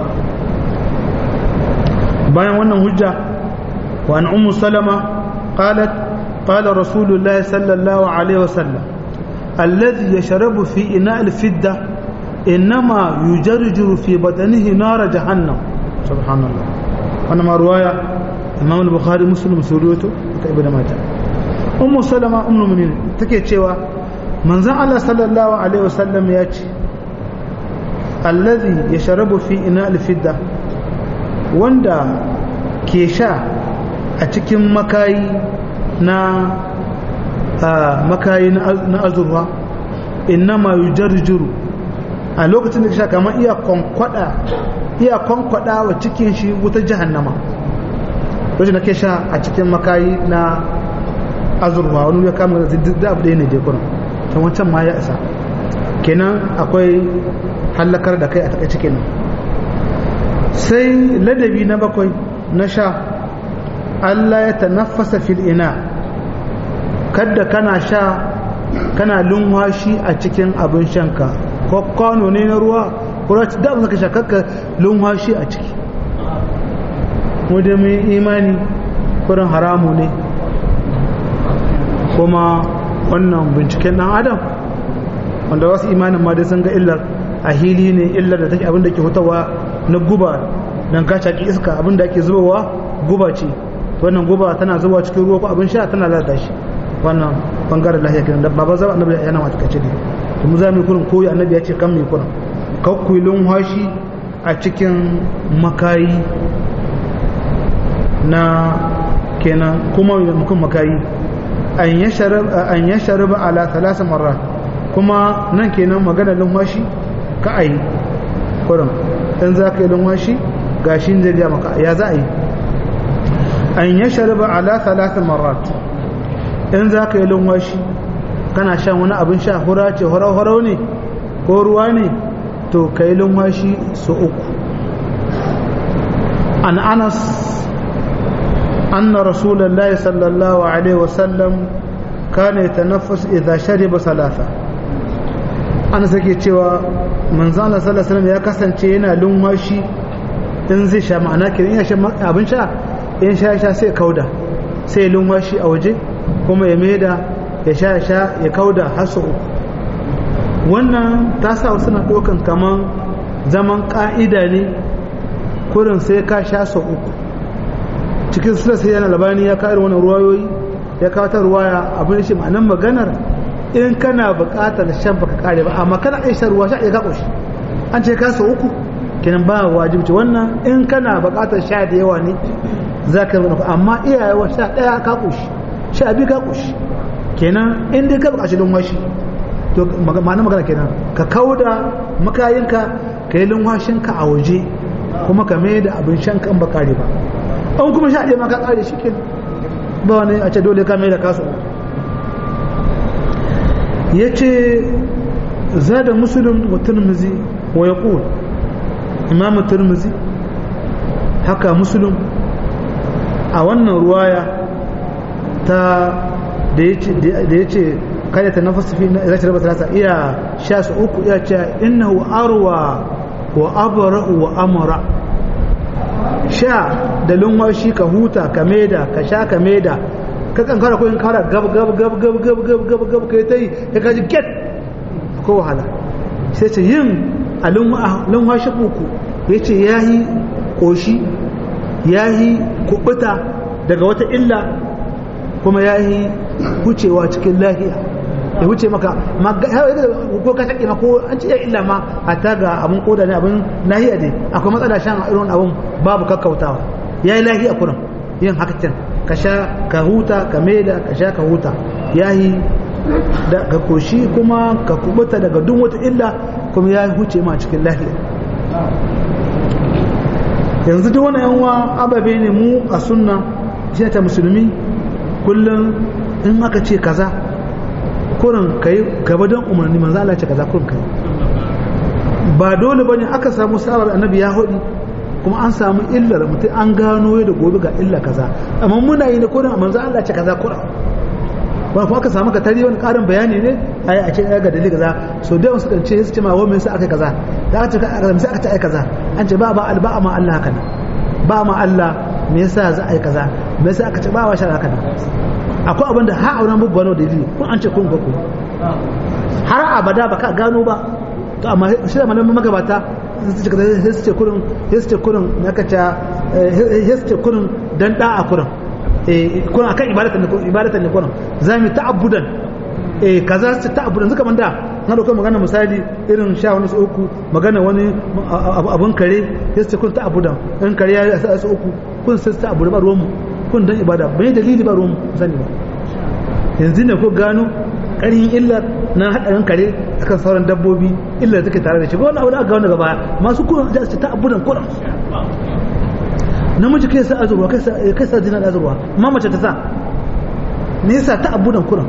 bayan wannan hujja wa an ummu salama qalat qala rasulullah sallallahu alaihi wasallam alladhi yashrabu fi ina al-fidda inma yujarjiru fi batnihi nar jahannam subhanallah wannan ma ruwaya imam al-bukhari muslim suriyatu ta ibnu majah ummu salama ummu mu'minin take cewa manzon Allah sallallahu alaihi wasallam ya ce alladhi yashrabu fi ina al-fidda wanda ke sha a cikin makayi na makayi na azurwa innama yujarjuru a lokacin da ke sha kamar iya kwankwada iya kwankwada wa cikin shi wutar jahannama lokacin da ke sha a cikin makayi na azurwa wani ya kama da abu da yana jekunan ta wancan ma ya isa kenan akwai hallakar da kai a takaice kenan sai ladabi na bakwai na sha Allah ya tanaffasa fil ina kadda kana sha kana lunwashi a cikin abin shanka ko kwano ne na ruwa ko da abin ka sha kakka lunwashi a ciki mu da mun imani kurin haramu ne kuma wannan binciken dan adam wanda wasu imanin ma dai sun ga illar a hili ne illar da take abin da ke hutawa na guba dan ka shaki iska abin da ake zubowa guba ce wannan guba tana zubowa cikin ruwa ko abin sha tana lalata shi wannan bangaren lafiya kenan da baba zaba annabi yana wata kace ne to mu za mu kurin koyi annabi ya ce kan mu kurin kakkuilun hashi a cikin makayi na kenan kuma mutum makayi an yasharaba ala thalasa marrat kuma nan kenan magana lumhashi ka ayi kurin in za ka yi lumhashi gashin zai maka ya za a yi an ya shariba ala talata marat in za ka yi lunwashi kana shan wani abin sha hura ce hurau ne ko ruwa ne to ka yi lunwashi su uku an anas anna rasulallah sallallahu alaihi wasallam kana yatanaffas idza shariba salasa an sake cewa manzo Allah sallallahu alaihi wasallam ya kasance yana lunwashi in zai sha ma'ana kiran ya sha abin sha in sha sha sai kauda sai lunwashi a waje kuma ya maida ya sha sha ya kauda har su uku wannan ta sa suna ɗaukan kaman zaman ƙa'ida ne kurin sai ka sha su uku cikin sura sai yana labani ya kawo wani ruwayoyi ya kawo ta ruwaya abin shi ma'anan maganar in kana buƙatar shan baka kare ba amma kana aisha ruwa sha ɗaya ka ƙoshi an ce ka su uku kenan ba wajibci wannan in kana buƙatar sha da yawa ne za ka rubuta amma iyayewa sha ɗaya ka ƙoshi sha biyu ka ƙoshi kenan in dai ka buƙaci lumwashi to ma'ana magana kenan ka kauda makayinka ka yi lumwashinka a waje kuma ka mai da abin shanka in ba kare ba an kuma sha ɗaya ma ka kare shi kenan ba wani a ce dole ka mai da kasu ya ce zada musulun wa turmuzi wa ya ƙul imamu turmuzi haka musulun a wannan ruwaya ta da ya ce kada ta nafasa fi na zaci raba talata iya sha su uku iya ce innahu arwa wa abara'u wa amara sha da lunwashi ka huta ka maida ka sha ka maida ka kankara ko in kara gab gab gab gab gab gab gab gab kai tai ka kaji get ko wahala sai ce yin a lunwashi uku yace yahi koshi yahi kubuta daga wata illa kuma yahi wucewa cikin lahiya ya wuce maka ko ka shaƙi ma ko an ce illa ma hatta ga abin koda ne abin lahiya ne akwai matsala shan irin abin babu kakkautawa ya yi lahiya kuran yin haka can ka sha ka huta ka maida ka sha ka huta ya yi da ka koshi kuma ka kubuta daga duk wata illa kuma ya huce ma cikin lahiya yanzu duk wani yanwa ababe ne mu a sunna shi ta musulmi kullum in aka ce kaza kurin kai gaba don umarni manzo Allah ce kaza kurin kai ba dole bane aka samu sawar annabi ya hudi kuma an samu illar mutum an gano da gobe ga illa kaza amma muna yi ne kurin manzo Allah ce kaza kurin ba kuma aka samu ka tari wani karin bayani ne ai a ce ga dalili kaza so da wasu kan ce su ce ma wa me yasa aka kaza da aka ce kaza me yasa aka ce ai kaza an ce ba ba alba ma Allah haka ba ma Allah me yasa za a yi kaza me yasa aka ce ba wa shara haka akwai abin da har auren bubuwa da dalili kun an ce kun ga ku har abada baka gano ba to amma shi da malamin magabata sai su ce kurin sai su ce kurin na kaca sai su ce kurin dan da a kurin eh kurin akan ibadatan ne kurin ibadatan ne kurin zamu ta'abbudan eh kaza su ta'abbudan zuka man da na dauka magana misali irin sha wani su uku magana wani abun kare sai su ce kun ta'abbudan in kare ya sa su uku kun sai su ta'abbudan ba ruwan mu kun dan ibada bai dalili ba ruwan sani ba yanzu ne ko gano ƙarin illar na haɗarin kare akan sauran dabbobi illar take tare da shi wannan abu da aka wanda gaba masu kuma da su ta abudan kuɗin namiji kai sa azurwa kai sa zina da azurwa ma mace ta sa me yasa ta abudan kuɗin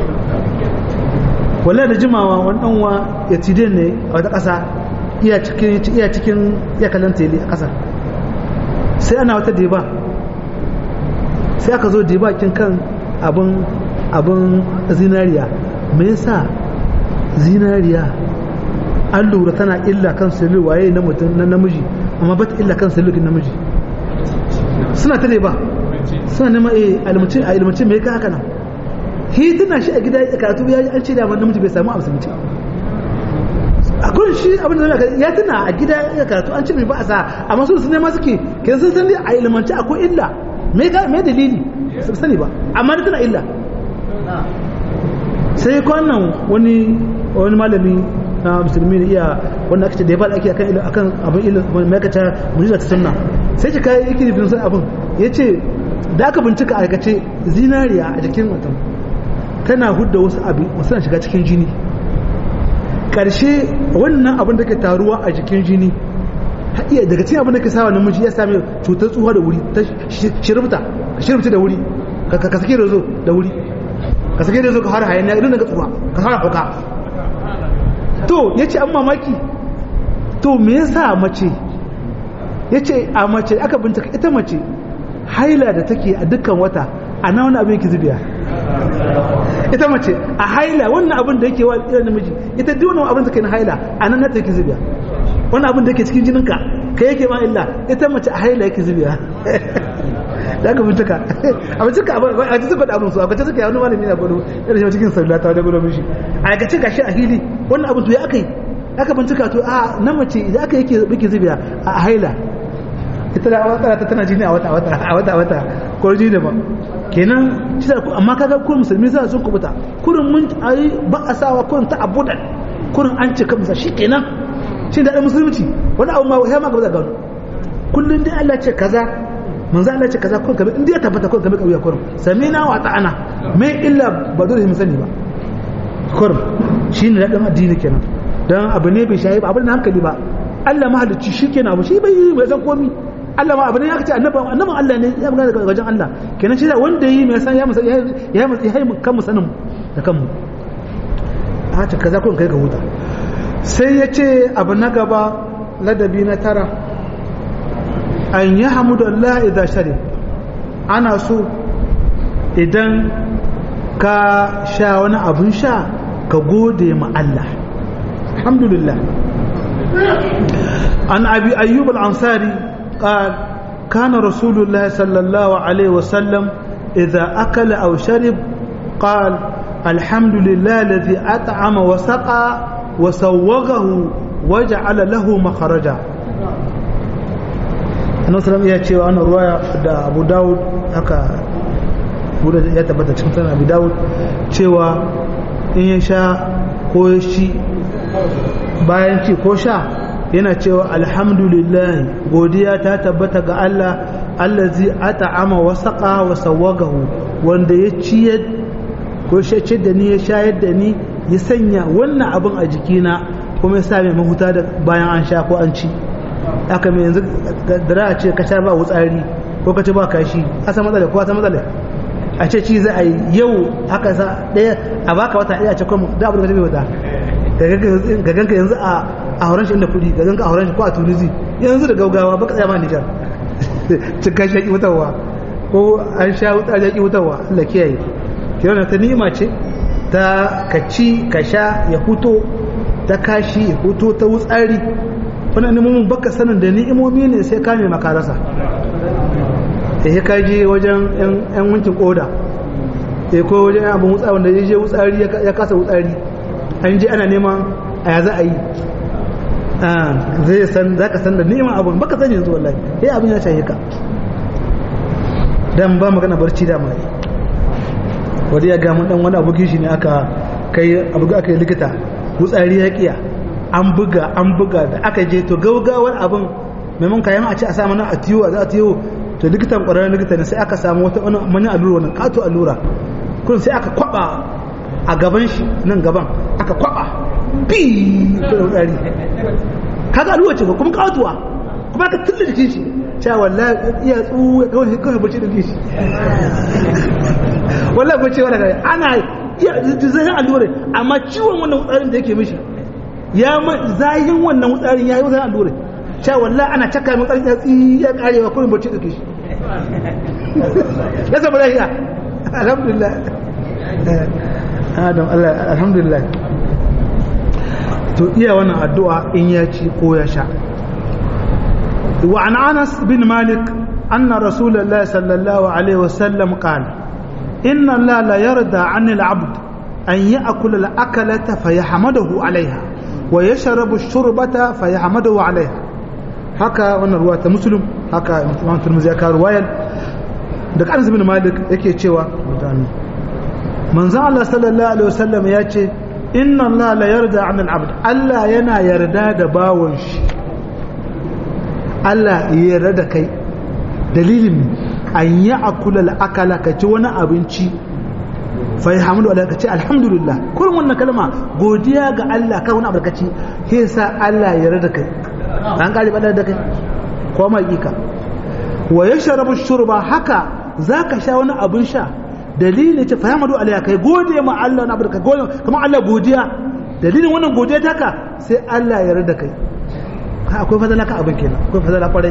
walla da jimawa wani ɗan wa ya tide ne a wata ƙasa iya cikin iya cikin iya kallon tele a ƙasar sai ana wata deba sai aka zo dibakin kan abin abin zinariya me yasa zinariya an lura tana illa kan sirri waye na mutum na namiji amma ba ta illa kan sirri namiji suna ta ba suna nema a ilmacin a ilmacin me ka haka nan hituna shi a gida ya karatu ya an ce da namiji bai samu amsa a kullum shi abin da ya tuna a gida ya karatu an ce mai ba a sa amma su su nema suke kin sun san a ilmance akwai illa me ga me dalili su sani ba amma da tana illa sai kwanan wani wani malami na musulmi ne iya wanda aka ce da ya bada ake akan akan abin ilimin ma'aikata mujiza ta sunna sai ki kai yake bin sai abin yace da aka bincika aikace zinariya a jikin mutum tana hudda wasu abin wasu shiga cikin jini karshe wannan abin da ke taruwa a jikin jini iya daga cikin abin da ke sawa namiji ya sami cutar tsuwa da wuri ta shirfta ka shirmci da wuri ka sake da zo da wuri ka sake da zo ka fara hayaniya idan ka tsuwa ka fara fuka to yace an mamaki to me yasa mace yace a mace aka bincika ita mace haila da take a dukkan wata a na wani abin yake zubiya ita mace a haila wannan abin da yake wa irin namiji ita duk wannan abin da take na haila a nan na take zubiya wannan abin da yake cikin jininka kai yake ma illa ita mace a haila yake zubiya da aka bincika a bincika a cikin faɗa abin su a kace suka yi wani malami na gudu yana shi cikin sallah ta gudu mishi a kace gashi a hili wannan abin to ya aka yi aka bincika to a na mace idan aka yake yake zubiya a haila ita da wata ta tana jini a wata wata a wata wata ko jini da ba kenan shi amma kaga ko musulmi za su kubuta kurin mun ayi ba a sawa kurin ta abudan kurin an ce kamsa shi kenan shi da musulunci wani abu ma ya ma gaba da gano kullun dai Allah ce kaza manzo Allah ce kaza kurin kabe in dai ya tabbata kurin kabe kauya kurin samina wa ta'ana mai illa ba dole mu sani ba kurin shine da dan addini kenan dan abu ne bai shayi ba abin hankali ba Allah mahalicci shi kenan abu shi bai bai san komi Allah ma abu ne ya ce annabi annabi Allah ne ya magana daga wajen Allah kenan shi da wanda yi mai san ya musa ya ya kan mu sanin da kanmu a ta kaza kun kai ka huta sai ya ce abu na gaba ladabi na tara an yi hamudu Allah idza shari ana so idan ka sha wani abun sha ka gode ma Allah alhamdulillah an abi ayyub al-ansari قال كان رسول الله صلى الله عليه وسلم إذا أكل أو شرب قال الحمد لله الذي أطعم وسقى وسوغه وجعل له مخرجا annabi sallam ya cewa wannan ruwaya da Abu Dawud haka bude ya tabbata cikin sunan Abu Dawud cewa in ya sha ko ya ci bayan ci ko sha yana cewa alhamdulillah godiya ta tabbata ga Allah allazi at'ama wa saqa wa sawagahu wanda ya ciyar ko shace da ni ya shayar da ni ya sanya wannan abin a jikina kuma ya sa mai mahuta da bayan an sha ko an ci aka mai yanzu da a ce ka sha ba wutsari ko ka ci ba kashi a san matsala ko a san matsala a ce ci za a yi yau haka sa daya a baka wata daya a ce kuma da abu da ka tafi wata ga ganka yanzu a a horon shi inda kudi ga ganka a horon shi ko a tunisi yanzu da gaugawa baka tsaya ma nijar cika shi wutarwa ko an sha wuta ya ki wutarwa Allah kiyaye kiran ta ni'ima ce ta ka ci ka sha ya huto ta kashi ya huto ta wutsari wannan ni'imomin baka sanin da ni'imomi ne sai ka mai makarasa eh ka je wajen yan wankin koda eh ko wajen abin wutsari wanda ya je wutsari ya kasa wutsari an je ana neman a ya za a yi zai san za ka san da neman abin baka sani yanzu wallahi sai abin ya shaye ka dan ba magana barci da mai wani ya gamu dan wani abokin shi ne aka kai abu aka yi likita wutsari ya kiya an buga an buga da aka je to gaugawar abin maimakon kayan a ce a samu nan a tiyo a za a tiyo to likitan ƙwararren likita ne sai aka samu wata wani manyan allura wani kato allura kun sai aka kwaba a gaban shi nan gaban aka kwaba bi da wutsari kaga allura ce kuma katuwa kuma aka tulle jikin shi cewa wallahi iya tsu ya kawai kawai bace da shi wallahi bace wala kai ana iya zai allura amma ciwon wannan wutsarin da yake mishi ya ma zayin wannan wutsarin yayi wannan allura cewa wallahi ana caka mai wutsarin ya tsi ya karewa kawai bace da shi ya samu lafiya alhamdulillah adam Allah alhamdulillah to iya wannan addu'a in ya ci ko ya sha wa an Anas bin Malik anna Rasulullah sallallahu alaihi wasallam qala inna Allah la yarda 'an al-'abd an ya'kula al-akalata fayahmaduhu 'alayha wa yashrabu ash-shurbata fayahmaduhu 'alayha haka wannan ruwa ta muslim haka Imam Tirmidhi ya kawo ruwayar daga Anas bin Malik yake cewa manzo Allah sallallahu alaihi wasallam ya ce inna Allah la yarda 'an al-'abd Allah yana yarda da bawon shi Allah ya yarda da kai dalilin an yi akula al-akala ka ci wani abinci fa yahmadu Allah ka ce alhamdulillah kullum wannan kalma godiya ga Allah kai wani abarkaci sai sa Allah ya yarda da kai an kare bada da kai ko ma kika wa yashrabu shurba haka zaka sha wani abin sha dalili ce fa yamadu alayya kai gode ma Allah na barka gode kamar Allah godiya dalilin wannan godiya taka sai Allah ya yarda kai akwai fadala ka abin kenan akwai fadala kwarai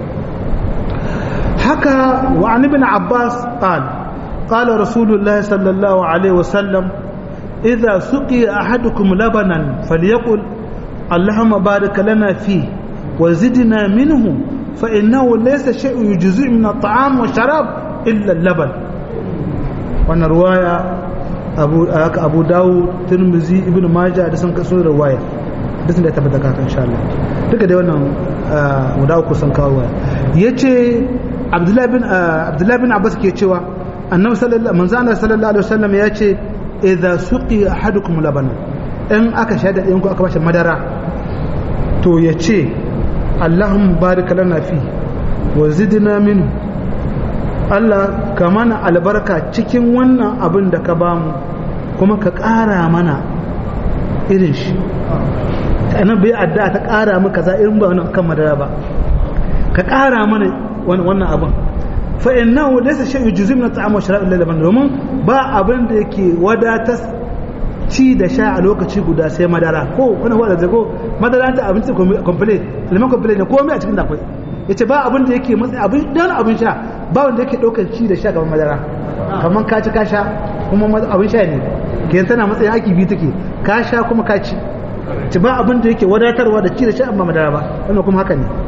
haka wa an ibn abbas qal qala rasulullahi sallallahu alaihi wasallam idza suqi ahadukum labanan falyaqul allahumma barik lana fi wa zidna minhu fa innahu laysa shay'un yujzi' min at-ta'am wa sharab illa al-laban wannan ruwaya abu abu dawud tirmizi ibn majah da sun kaso ruwaya duk da tabbata ka insha Allah duka dai wannan guda uku sun kawo waya yace abdullahi bin abdullahi bin abbas ke cewa annabi sallallahu manzo Allah sallallahu alaihi wasallam yace idza suqi ahadukum labana in aka shada ɗayan ku aka bashi madara to yace Allahumma barik lana fi wa zidna minhu Allah ka mana albarka cikin wannan abin da ka bamu kuma ka ƙara mana irin shi nan bai adda ta ƙara maka za irin ba wannan kan madara ba ka ƙara mana wannan abin fa innahu laysa shay'un juz'un min at'am wa sharab illa laban domin ba abin da yake wadatar ci da sha a lokaci guda sai madara ko kuna wada zago madara ta abinci complete liman complete ne komai a cikin da akwai yace ba abin da yake matsayi abin dan abin sha ba wanda yake daukar ci da sha kamar madara kamar ka ci ka sha kuma abin sha ne ke tana matsayin aiki biyu take ka sha kuma ka ci ci ba abin da yake wadatarwa da ci da sha amma madara ba wannan kuma haka ne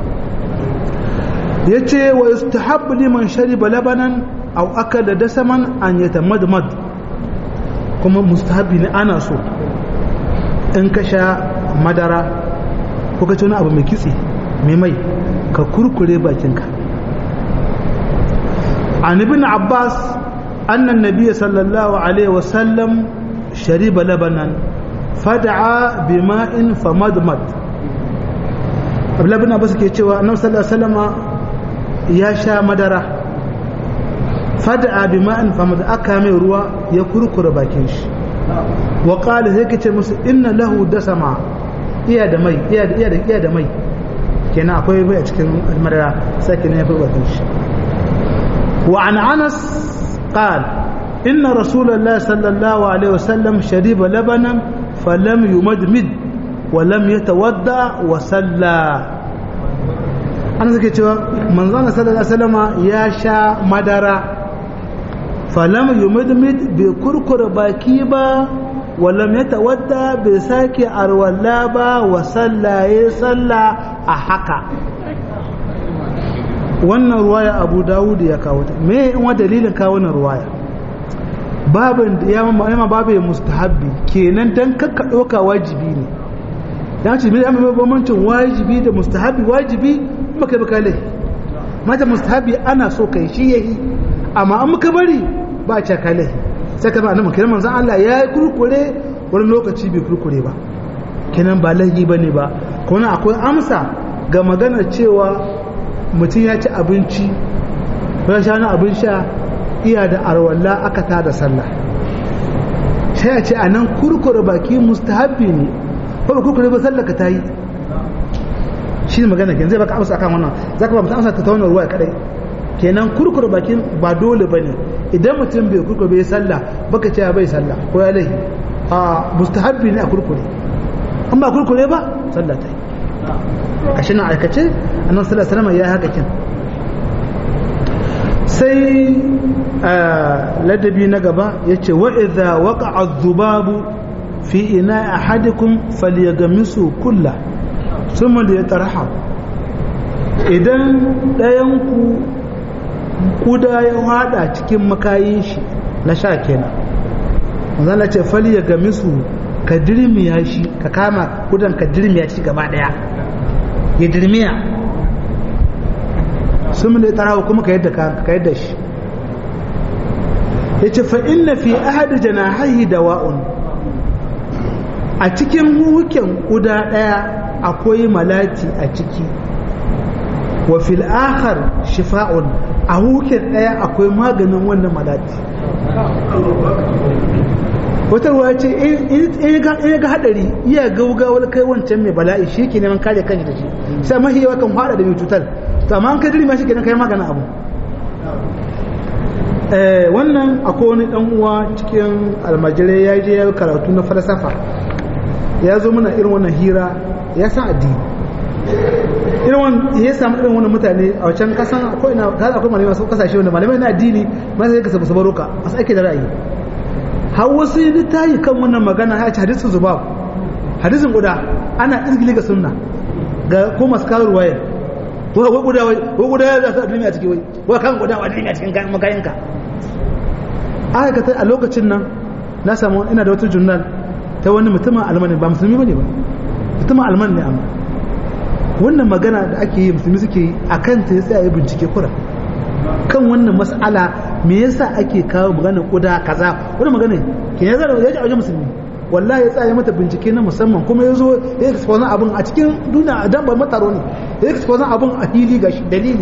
yace wa istahabbu liman shariba labanan aw akala dasaman an yatamadmad kuma mustahabbi ne ana so in ka sha madara ko ka ci wani abu mai kitse mai mai ka kurkure bakinka an ibn abbas annan nabiyyi sallallahu alaihi wasallam shariba labanan fada'a bima'in famadmad abdullahi bin abbas ke cewa annabi sallallahu alaihi wasallama ya sha madara fada'a bima'in famad aka mai ruwa ya kurkura bakin shi wa qala sai kace musu inna lahu dasama iya da mai iya da iya da iya da mai kenan akwai mai a cikin madara sai kenan ya fi bakin shi wa an anas qala إن رسول الله صلى الله عليه وسلم شرب لبنا فلم يمدمد ولم يتودع وصلى أنا سكت من ظن صلى الله عليه وسلم يا شا مدرا فلم يمدمد بكركر باكيبا ولم يتودع بساكي أرولابا وصلى يصلى أحكا wannan ruwaya abu dawud ya kawo ta me in wa dalilin kawo wannan ruwaya babin da ya mama babu ya mustahabbi kenan dan kakka ɗauka wajibi ne ya ce mai amma bambancin wajibi da mustahabbi wajibi maka baka lai mata mustahabbi ana so kai shi yayi amma an muka bari ba a caka lai sai ka ba annabi kenan manzon Allah ya yi kurkure wani lokaci bai kurkure ba kenan ba laifi bane ba kuma akwai amsa ga maganar cewa mutum ya ci abinci ya sha na abin sha iya da arwalla aka ta da sallah sai a ce a nan kurkure baki mustahabbi ne ko ba kurkure ba sallah ka ta yi shi ne magana kenan zai baka amsa akan wannan za ka ba mutum amsa ta wannan ruwa kadai kenan kurkure baki ba dole ba ne idan mutum bai kurkure bai sallah baka ce bai sallah ko ya laihi a mustahabbi ne a kurkure an ba kurkure ba sallah ta yi a shi na aikace annan sallah salama ya haka kin sai ladabi na gaba ya ce wa'iza waka azubabu fi ina a hadikun falyagamisu kulla sun da ya tarha idan ɗayanku kuda ya hada cikin makayin shi na sha kenan zana ce falyagamisu ka dirmiya shi ka kama kudan ka dirmiya shi gaba ɗaya ya dirmiya sun da tarawa kuma ka yadda ka yadda shi ya ce fa'in na fi ahadu janahahi da wa'un a cikin hukin ƙuda ɗaya akwai malati a ciki wa fil akhar shifa'un a hukin ɗaya akwai maganin wannan malati wata ruwa ce in ga hadari iya gaugawar kai wancan mai bala'i shi ke neman kare kanshi da shi sai mahi yawa kan hada da mai cutar to amma an kai dirima shi kenan kai magana abu wannan akwai wani dan uwa cikin almajirai ya je ya karatu na falsafa ya zo mana irin wannan hira ya san addini irin wannan ya samu irin wannan mutane a wancan kasan akwai na kaza akwai malamai masu kasashe wanda malamai na addini ma sai ka sabu sabaruka masu ake da ra'ayi har wasu yi tayi kan wannan magana ya ci hadisin zubab hadisin guda ana izgili ga sunna ga ko masu kawo ruwaya wai wai guda wai guda ya zasu addini a ciki wai wai kan guda addini a cikin makayanka aka ta a lokacin nan na samu ina da wata jurnal ta wani mutumin almani ba musulmi bane ba mutumin alman ne amma wannan magana da ake yi musulmi suke yi a kan ta ya tsaya ya bincike kura kan wannan mas'ala me yasa ake kawo magana kuda kaza wani magana ke ya zara ya ji a wajen musulmi wallahi ya tsaya mata bincike na musamman kuma ya zo ya expose abin a cikin duniya a dan ba mataro ne ya expose abin a hili ga dalili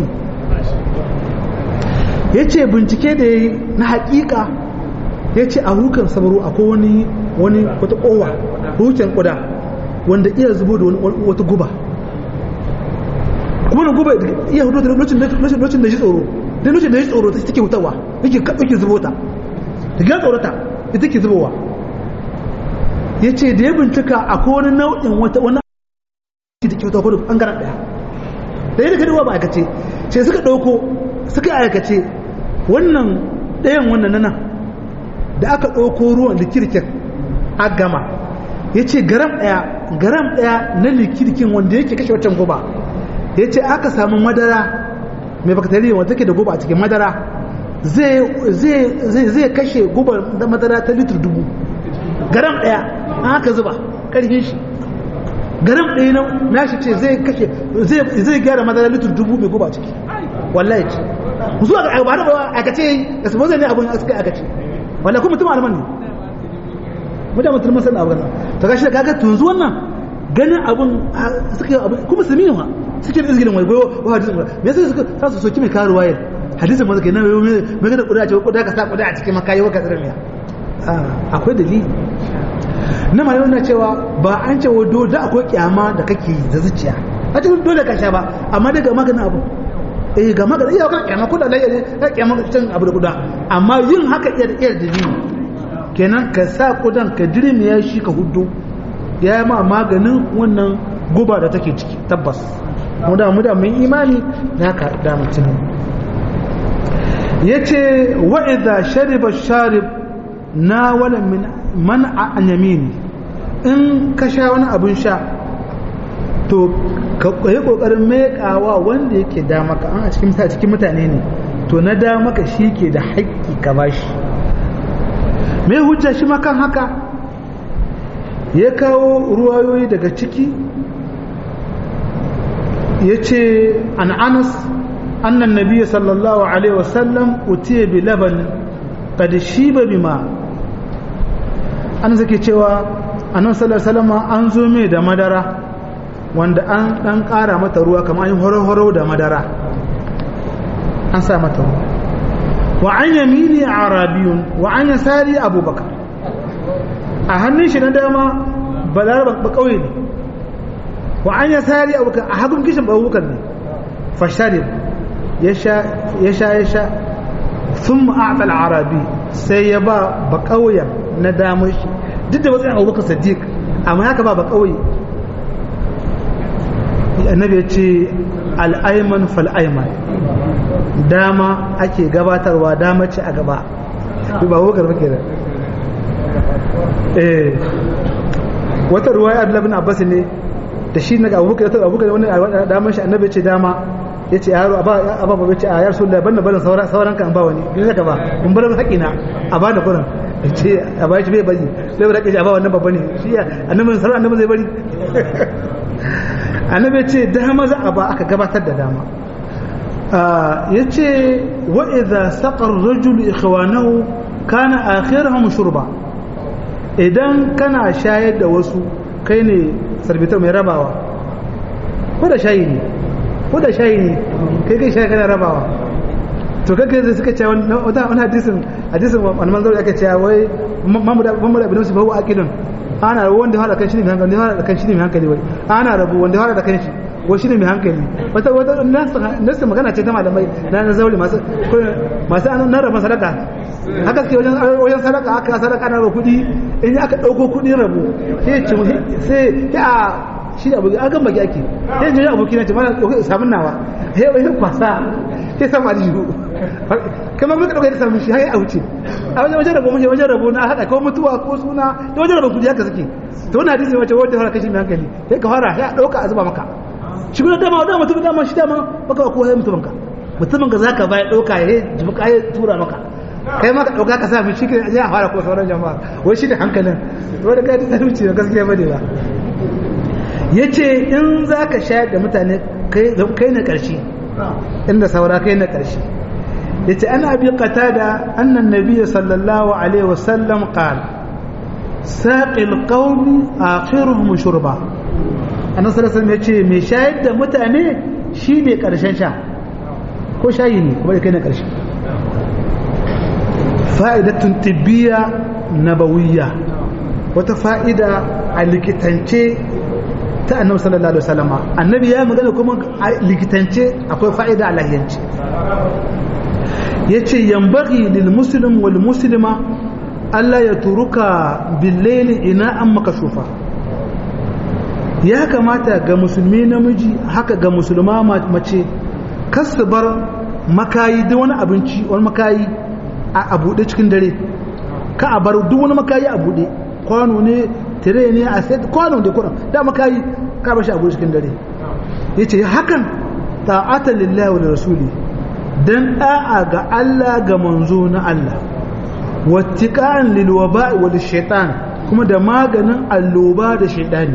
ya ce bincike da ya na hakika ya ce a hukan sabaru akwai wani wani wata kowa hukan kuda wanda iya zubo da wata guba kuma na guba iya hudu da lokacin da shi tsoro da lokacin da shi tsoro ta take hutawa yake kaɗauki zubo ta da gina tsorata ita take zubowa ya ce da ya bincika akwai wani nau'in wata wani da ke hutawa kudu ɓangaren ɗaya da ya da kadewa ba aikace sai suka ɗauko suka aikace wannan ɗayan wannan nan da aka ɗauko ruwan likirkin a gama ya ce garam ɗaya garam ɗaya na likirkin wanda yake kashe waccan guba ya ce aka samu madara mai bakteriya wanda take da guba a cikin madara zai kashe guba da madara ta litir dubu garam ɗaya an haka zuba ƙarfin shi garam ɗaya na nashi ce zai kashe zai gyara madara litir dubu mai guba a ciki wallahi ce zuwa ga ba da aikace da su ne abin suka aikace wallahi kuma mutum alman ne mutum mutum mun san abin nan to gashi da kaga tunzu wannan ganin abin suka yi abin kuma su ne suke da izginin wai goyo wa hadisin me yasa suka sa su soki mai karuwa yau hadisin ma kai na mai ga kuda ce kuda ka sa kuda a cikin makayi wa ka tsira miya akwai dalili na malamin na cewa ba an ce wa dole da akwai kyama da kake da zuciya a cikin dole ka sha ba amma daga maganin abu eh ga magana iya kan kyama kuda lai ne ka kyama cin abu da kuda amma yin haka iya da iya da dalili kenan ka sa kudan ka dirmiya shi ka hudu ya yi ma maganin wannan guba da take ciki tabbas mu da mu da mun imani da haka da mutum yace wa idza shariba sharib na wala min man an yamin in ka sha wani abun sha to ka yi kokarin mekawa wanda yake da maka an a cikin cikin mutane ne to na da maka shi ke da haƙƙi ka bashi me hujja shi makan haka ya kawo ruwayoyi daga ciki ya ce an anas annan nabiya sallallahu alaihi wasallam utiye bi laban kad shiba bima an zake cewa annan sallallahu alaihi an zo mai da madara wanda an dan kara mata ruwa kamar an horo-horo da madara an sa mata ruwa wa an yamini arabiyun wa an yasari abubakar a hannun shi na dama balaraba ba kauye ne wa an ya sari abubakar a hagun kishin abubakar ne fasharib ya sha ya sha sun ma'aɗal arabi sai ya ba ba kauyen na damar shi duk da matsayin abubakar sadiq amma haka ba ba kauye annabi ya ce al'aiman fal'aiman dama ake gabatarwa dama ce a gaba ba abubakar ba ke da wata ruwaya Abdullah bin Abbas ne da shi na Abubakar da Abubakar wani daman shi annabi ce dama yace yaro aba aba ba ce a yar sunna banna barin sauran sauran kan ba wani in zaka ba kun bar haƙina a ba da kuran yace a ba shi bai bari sai ba shi a ba wannan babba ne shi annabi sauran annabi zai bari annabi ce dama za a ba aka gabatar da dama yace wa idza saqar rajul ikhwanahu kana akhiruhum shurba idan kana shayar da wasu kai ne sarbitar mai rabawa ko da shayi ne ko da shayi ne kai kai shayi kana rabawa to kai zai suka ce wata wani hadisin hadisin wani manzaro aka ce wai mamu da ibn musu bahu aqidun ana rabu wanda hada kan shi ne mai hankali wanda hada kan shi ne mai hankali wai ana rabu wanda hada da kan shi ko shi ne mai hankali wata wata nasu magana ce ta malamai na na zaure masu masu an nan rabon sadaka haka ke wajen wajen sadaka aka sadaka na raba kuɗi in aka ɗauko kuɗi rabu sai ce sai ya shi da aboki akan baki ake sai jini aboki na ce mana ɗauki samun nawa sai wani kwasa sai sama da jihu kamar muka ɗauka da samun shi har a wuce a wajen wajen rabo mashi wajen rabo na haɗa ko mutuwa ko suna da wajen rabo kuɗi haka suke to wani hadisi wace wanda fara kashi mai hankali sai ka fara ya ɗauka a zuba maka shi kuma dama wadda mutum dama shi dama baka ba kowa mutumin ka mutumin ka zaka bai ɗauka ya jibi ka ya tura maka kai ma ka ɗauka ka sa shi ke ya fara ko sauran jama'a wai shi da hankalin wanda kai ta wuce da gaskiya bane ba ya ce in za ka shayar da mutane kai na ƙarshe inda saura kai na ƙarshe ya ce ana abi kata da annan nabiya sallallahu alaihi wasallam ƙal saƙil ƙaumi a firuhun shurba a nasarar ya ce mai shayar da mutane shi ne ƙarshen sha ko shayi ne kuma da kai na ƙarshe fa'idatun tibbiya nabawiyya wata fa'ida a likitance ta annabi sallallahu alaihi wasallam annabi ya magana kuma a likitance akwai fa'ida a lahiyance yace yambaghi lil muslim wal muslima Allah ya turuka bil layli ina'an makashufa ya kamata ga musulmi namiji haka ga musulma mace kasu bar makayi duk wani abinci wani makayi a buɗe cikin dare ka a bar duk wani makayi a buɗe kwano ne tire ne a sai kwano da kuran da makayi ka bar shi a buɗe cikin dare yace hakan ta'ata lillahi wa rasuli dan da'a ga Allah ga manzo na Allah wattiqan lil waba'i wal shaitan kuma da maganin alloba da shaitani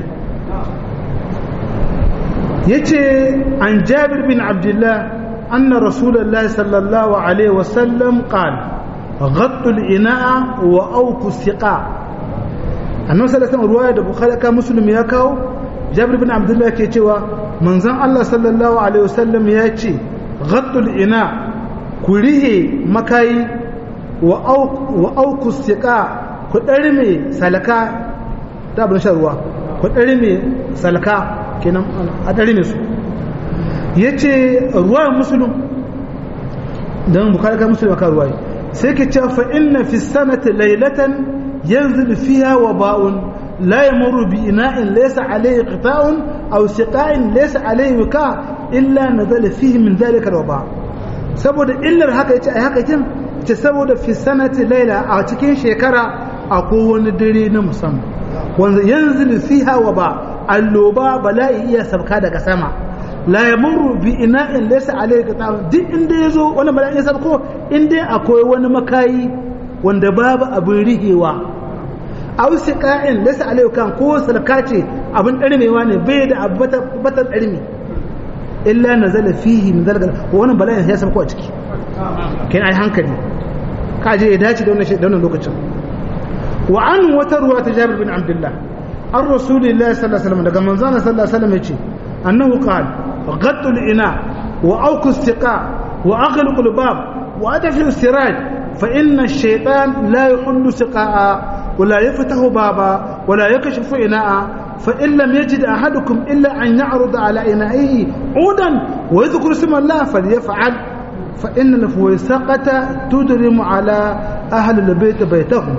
yace an Jabir bin Abdullah anna Rasulullahi sallallahu alaihi wasallam qala غط الإناء وأوكو السقاء annabi sallallahu alaihi ruwaya da bukhari ka muslim ya kawo jabir bin abdullah ke cewa manzon Allah sallallahu alaihi wasallam ya ce ghattul ina ku rihe makayi wa auku siqa ku darme salaka ta bin ruwa ku darme salaka kenan a darme su yace ruwayar muslim dan bukhari ka muslim ka ruwaya sai ke cewa fa inna fi sanati laylatan yanzil fiha waba'un la yamurru bi ina'in laysa alayhi qita'un aw siqa'in laysa alayhi wika illa nazala fihi min dhalika alwaba saboda illar haka yace ai haka kin ce saboda fi sanati layla a cikin shekara akwai wani dare na musamman wanda yanzil fiha waba alloba bala'i iya sabka daga sama la yamurru bi ina'in laysa alayhi qita'un duk inda yazo wani bala'i ya sabko inda akwai wani makayi wanda babu abin rihewa aw siqa'in laysa alayhi kan ko salka ce abin darmewa ne bai da abbatan darmi illa nazala fihi min zalika wannan bala'in ya sabko a ciki kin ai hankali ka je ya dace da wannan da wannan lokacin wa an wata ruwa ta Jabir bin Abdullah an Rasulullahi sallallahu alaihi wasallam daga manzon sallallahu alaihi wasallam yace annahu qala غط الإناء وأوكوا السقاء وأغلقوا الباب وأدفئوا السراج فإن الشيطان لا يحل سقاء ولا يفتح بابا ولا يكشف إناء فإن لم يجد أحدكم إلا أن يعرض على إنائه عودا ويذكر اسم الله فليفعل فإن الفويسقة تدرم على أهل البيت بيتهم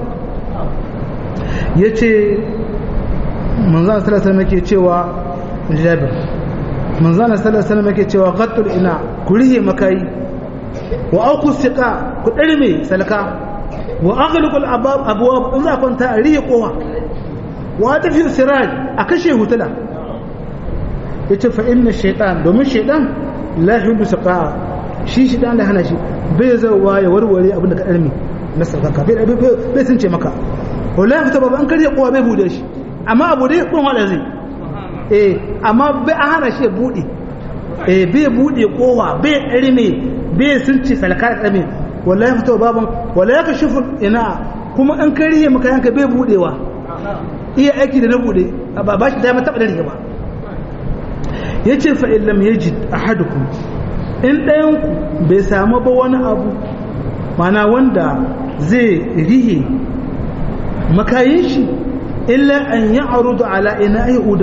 yace manzon sallallahu alaihi wasallam yake cewa Jabir manzon sallallahu alaihi wasallam yake cewa ghattul ina ku rihe makai wa auku siqa ku darme salka wa aghliqul abab abwab in za kwanta a rihe kowa wa tafi siraj a kashe hutula yace fa inna shaytan domin shaytan la yuhibbu siqa shi shi dan da hana shi bai zawa ya warware abin da ka darme na salka bai bai sun ce maka wala fita baba an karya kowa bai bude shi amma abu dai kun wada zai eh amma bai an hana shi ya bude eh bai bude kowa bai darme bai sun ce salka da darme wallahi fito baban wala ya kashifu ina kuma an kariye maka yanka bai budewa iya aiki da na bude ba ba shi dama taba da ba yace fa in lam yajid ahadukum in ɗayan ku bai samu ba wani abu mana wanda zai rihe makayin shi illa an ya arudu ala ina udan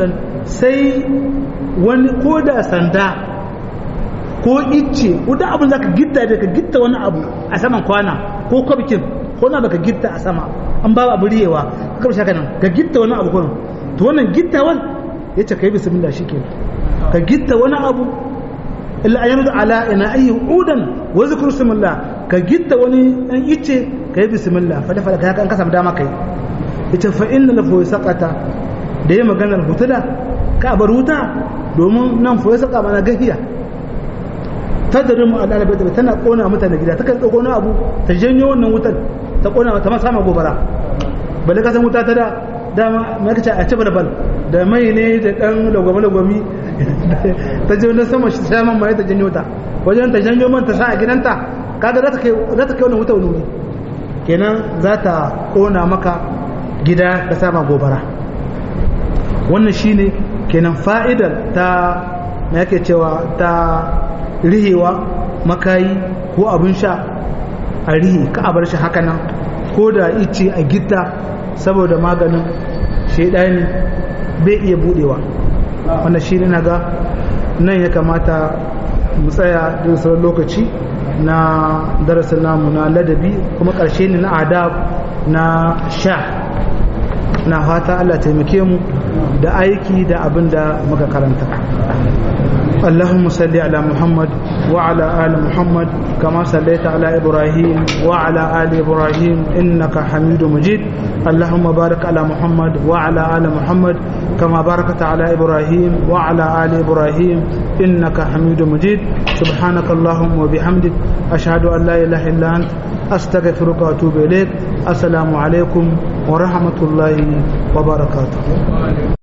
sai wani ko da sanda ko icce ko da abin zaka gitta da ka gitta wani abu a saman kwana ko kwabkin ko na baka gitta a sama an ba abu riyewa ka karshe haka nan ka gitta wani abu kurin to wannan gittawan yace kai bismillah shikenan ka gitta wani abu illa ayyamdu ala ina ayi udan wa zikru bismillah ka gitta wani an icce kai bismillah fa da fa ka ka samu dama kai ita fa inna lahu saqata da ya maganar hutula ka bar wuta domin nan fa saka mana gahiya tadrimu ala albayt tana kona mutane gida ta kan dauko wani abu ta janyo wannan wutar ta kona ta ma sama gobara balle ka san wuta ta da dama mai kace a ci balbal da mai ne da dan lagwami lagwami ta je wannan sama shi sai man mai ta janyo ta wajen ta janyo man ta sa a gidanta kaga za ta kai za ta kai wannan wuta wani kenan za ta kona maka gida ka sama gobara wannan shine kenan fa'idar ta me yake cewa ta rihewa makayi ko abin sha a rihi ka a bar shi haka nan ko da ice a gitta saboda maganin shaidani bai iya budewa wanda shi ne na ga nan ya kamata mu tsaya da sauran lokaci na darasin namu na ladabi kuma ƙarshe ne na adab na sha na fata Allah taimake mu da aiki da abin da muka karanta اللهم صل على محمد وعلى آل محمد كما صليت على إبراهيم وعلى آل إبراهيم إنك حميد مجيد اللهم بارك على محمد وعلى آل محمد كما باركت على إبراهيم وعلى آل إبراهيم إنك حميد مجيد سبحانك اللهم وبحمدك أشهد أن لا إله إلا أنت أستغفرك وأتوب إليك السلام عليكم ورحمة الله وبركاته